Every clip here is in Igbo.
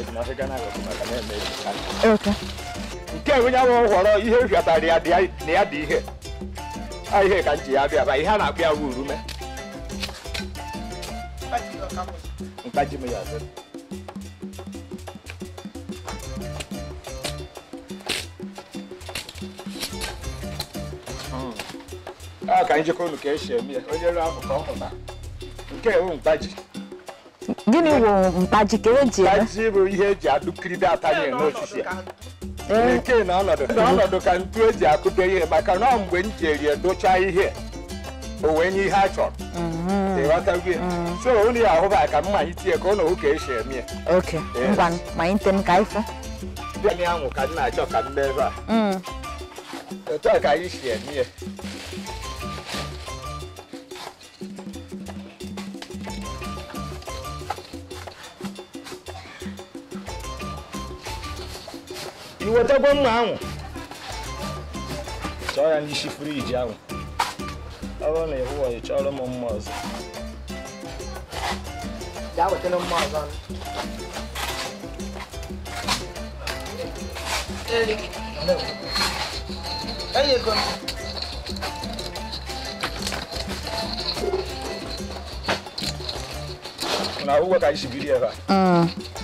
nọsịga n'akụkụ maka na-eme eji ka Okay. nke onye ahụ họrọ ihe hịọtara ya dị ya- na ya dị ihe a ihe ka m ji ya bịa ba ihe a na-akpụ ya wu urume mkpaji m ya dị a ka anyị jekọ unu ka esi eme ya onye ruo afọ ka ọ pụta nke ewu mkpaji Gịnị wụ mkpaji ka eji eme? mkpaji bụ ihe eji adụkiride atanye n'osisi ya Ee, nke na ọnọdụ n'ọnọdụ ka ntu eji akụdo ihe maka na ọ mgbe m jeri edochaa ihe o wee nye ihe a chọrọ mhm. ịghọtago ya so unu ya ahụba ka mma anyị tie ka ọ na ohu ka esi eme ya Okay. Ngwa ma anyị tem ka anyị fụ. bịa na anwụ ka m na-achọ ka m mee ebe a Mm. otu a ka anyị si eme ya iwetagwo mma ahụ chọọ ya n'isi friji ahụ ọ bụrụ na ịhụ ị chọrọ m mma ọzọ gaa wetara mma ọzọ na ụgwọ ka anyị si biri ebe a Mm.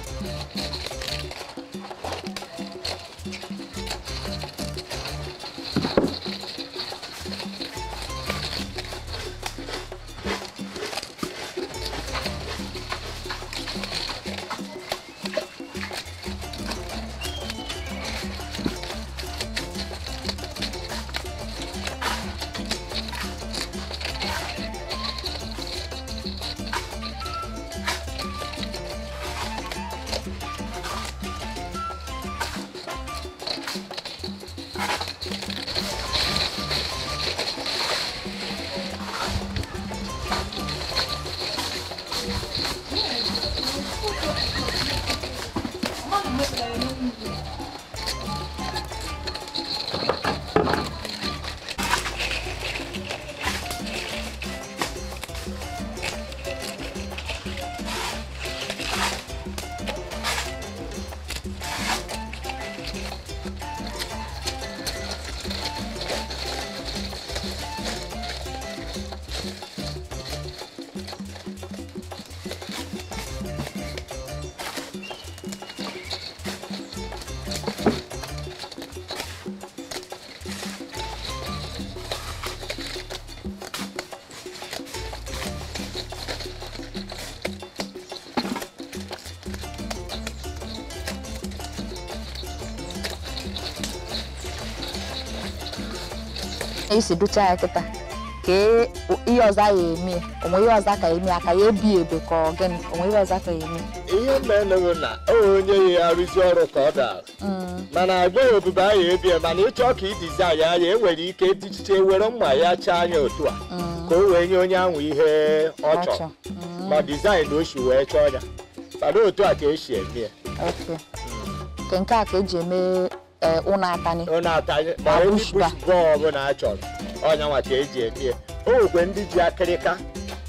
esi ducha ya kịta ka e- ihe ọzọ a ya eme ya. onwe ihe ọzọ ka eme ya ka ya ebi ebe ka ọ gịnị onwe ihe ọzọ ka ya eme ihe meneghị na o onye ya arụzi ọrụ ka ọ dara Mm. mana agbaghị obibi ahụ ebie mana ịchọ ka idizaịn anya enwere ike dijiche were mma ya chaa anya otu a Mm. ka o wee nye onye ahụ ihe ọ Ọ chọrọ chọ. Mm. ma dizaịn o si wee chọọ ya mana otu a ka esi eme ya Okay. Nke nke a ka eji eme eh, ụlọ atani ọ na-atanye ma Ma onye bush bush bọọ ọbụla a chọrọ ọnya nwa ka eji eme ya o nwekwe ndị ji akịrịka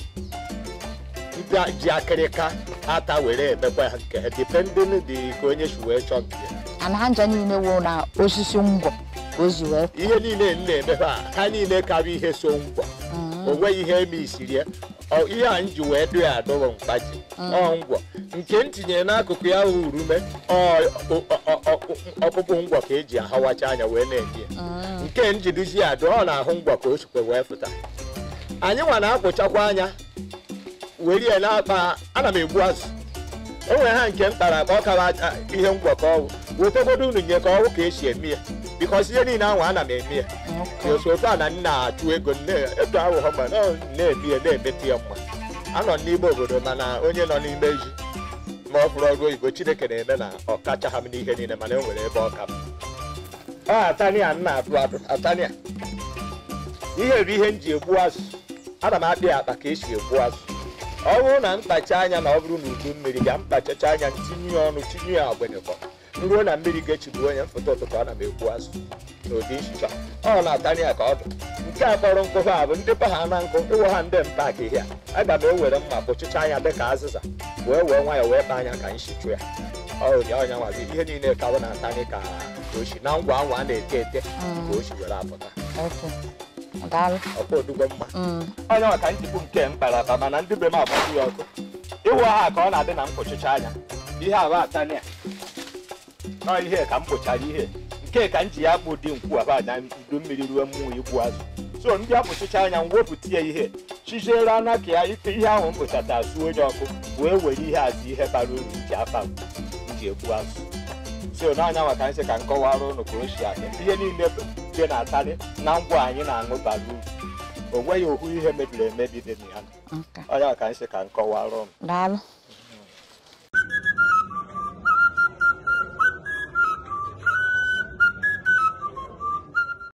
ndị ji akịrịka ata were emekwa ha nke ha dipendin dị ka onye si wee chọọ nke ya ana ha nja niile wụ na osisi ngwọ ka o ji wee ihe niile m na-eme ha ha niile karịa ihe so ngwa Mm. o nweghị ihe eme isiri ya Ọ- ihe a m ji wee dụ ya adụrụ mkpaji ọ ngwọ nke m tinyere n'akụkụ ya hụ urume ọ- ọ- ọ- ọ- ọkpụkpụ ngwọ ka eji ahawacha anya wee na-eme ya Mm. nke m ji duzi ya adụ ọ na-ahụ ngwọ ka o sikwe wee fụta anyị nwa na-akwụchakwa anya were ya na-akpa ana m egbu azụ o nwere ha nke m kpara ka ọ kara aja ihe ngwọ ka ọwụ wetagodo unu nye ka ọwụ ka esi eme ya bikọs ihe niile ahụ ana m eme ya Okay. oso ofe a na nna achụ ego nne eto ahụ ha ma na ọ na-eme ya na-emetụ ya mma anọ n'ime obodo mana onye nọ n'ime ji ma ọ fụrụ ọrụ oyibo chineke na-eme na ọ kacha ha m n'ihe niile mana e nwere ebe ọ ka m ọ atania nna atụ atụ atania ihe bụ ihe m ji egbu azụ ana m akpị ya akpa ka esi egbu azụ ọ bụrụ na mkpacha anya na ọ bụrụ na udu mmiri ga mkpachacha anya tinye ya ọnụ tinye ya agbịrịkọ ruo na mmiri ga-echigbu onye mfụta ụtụtụ ana m egbu azụ n'ụdị nchicha ọ na-atanye ya ka ọ dị nke a kpọrọ nkụ ha bụ ndị pa ha na nkụ ịwụ ha ndị mpa ka ihe a aga m ewere mma kpụchịcha anya dị ka azịza wee wee nwayọ wee kpa anya ka nshi chụ ya ọrịa ọnya nwazi ihe niile ka ọ na-atanye ka ka o si na ngwa ngwa a na-ete ete ka o si were apụta Okay. Daalụ. ọkwa odugbo mma Mm. onye nwa ka nchịkwu nke m kpara akpa mana ndị be m agbaju ya ọkụ ịwụ ha ka ọ na-adị na mkpuchicha anya ihe aba atanya ya nọ ihe ka m kpụchara ihe nke ka m ji ya kpụ dị nkwu aba anya udu mmiri ruo mmụọ igbu azụ so ndị akpụchicha anya m wepụta ya ihe chiziere anya ka ya ite ihe ahụ m kpụchata suo onye ọkụ wee were ihe azụ ihe bara uru ji afa m ji egbu azụ so n'anya maka nsị ka m kọwara ụnụ ka o si adị ihe niile dị na-atarị na ngwa anyị na-aṅụ bara uru o nweghị ohu ihe mebiri emebi dị na ya Okay. onye maka nsị ka m kọwara ụnụ Daalụ.